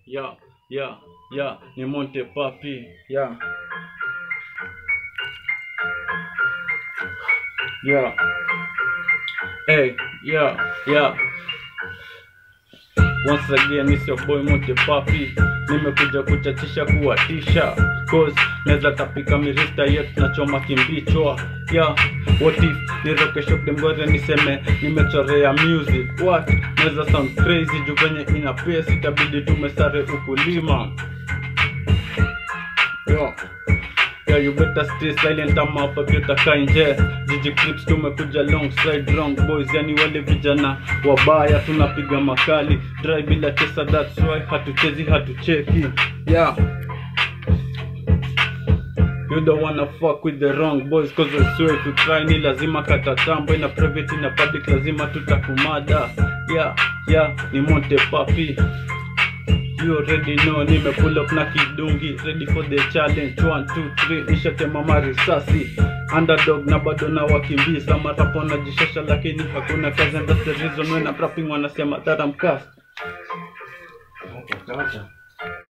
yeah, yeah, yeah, ni Monte Papi, yeah. Yeah. Hey, yeah, yeah. Once again, it's your boy Monte Papi. Nimekuja kuchachisha kuwatisha cause naweza tapika mirista yetu nachoma kimbichwa yeah what if niroke shop demgore niseme nimechorea music what naweza sound crazy juu venye ina pesa itabidi tumesare ukulima yeah. Yeah, you better stay silent ama hapa pia utakaa nje jiji clips tumekuja long side wrong boys yani wale vijana wabaya tunapiga makali dry bila chesa that's why hatuchezi hatucheki yeah You don't wanna fuck with the wrong boys cause I swear if you try ni lazima katatambo ina private ina public lazima tutakumada yeah yeah ni Monte Papi You already know nime pull up na kidungi ready for the challenge 1 2 3 nishatema marisasi underdog na bado na wakimbiza marapo najishasha lakini hakuna kazi and that's the reason when I'm rapping wanasema that I'm cast Acha, acha.